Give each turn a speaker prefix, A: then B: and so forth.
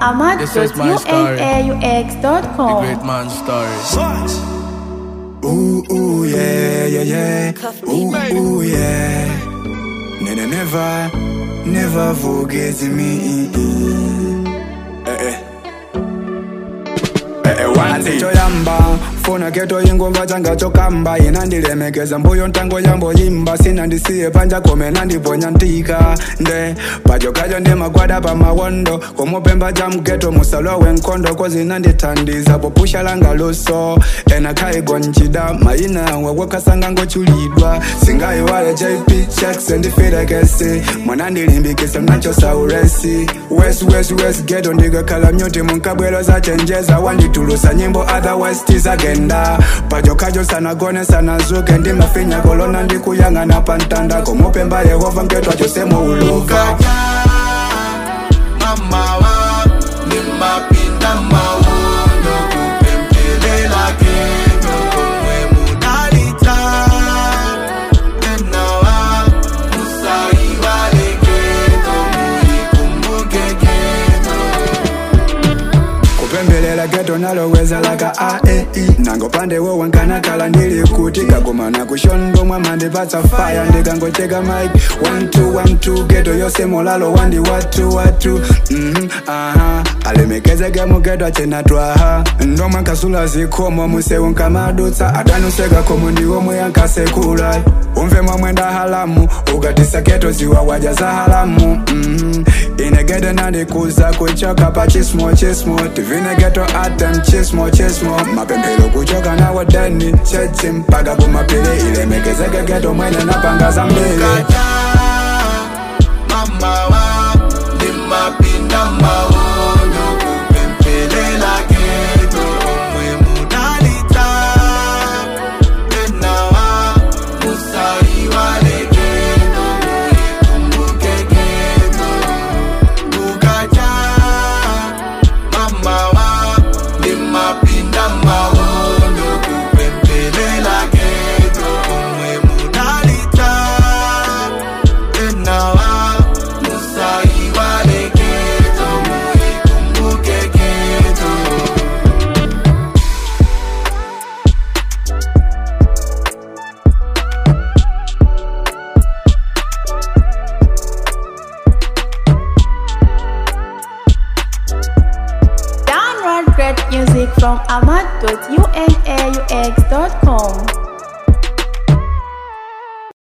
A: This is my story. The
B: ahmad.unaux.com.
A: great man story.
C: Ooh, ooh, yeah, yeah, yeah. Ooh, ooh, yeah. Never, never, never forget me. Eh, eh. Eh, eh, wanzi choyamba funa keto ingomba changa chokamba inandilemekeza mbuyo ntango yamboyimba sinandisiye panja kome nandiponya ntika nde pachokacho ndemagwada pamawondo komupemba cha mketo musalwa wenkondo kozinandithandiza popusha langa luso ena khaigonchida mayina wakwakasanga ngochulidwa singayiwale jp checks ndifirekesi mwanandilimbikisa nacho sauresi west west west geto ndikakhala myuti munkabwelo zachenjeza wanditulusa nyimbo otherwise tizagenda pajokajo sanagone sanazuke ndimafinya kolona ndikuyang'ana pantanda komupemba yehova mketwacho semuuluka
D: mamawa nimapinda mawondo kupempelela keno komwe munalita enawa musaiwale keno muikumbuke keno
C: kupembelela geto naloweza laka aei nango pande wowankanakala ndili kuti kagomana kushondo mwamandipatsa faya ndikangocheka mike 1212 geto yose molalo wandi watu watu mhm, aha alemekezeke mugeto achenatwaha ndomwe nkasula zikhomo musewu nkamadutsa atanuseka khomo ndiwomwe yankasekula umve mwamwenda halamu ukatisa geto ziwawaja za halamu mhm. inegede nandikuza kuchoka pa chismo chismo tivinegeto atem chismo chismo mapembelo kuchoka nawo deni chechi mpaka kumapili ilemekezeke geto mwene napanga za mbili
D: kaja mamawa nimapinda mawondo kupempelela keno komwe munalita enawa musaiwale keno muikumbuke keno kukaja mamawa nimapinda mawondo kupempelela keno komwe munalita enawa musaiwale keno muikumbuke keno
B: Download great music from ahmad.unaux.com.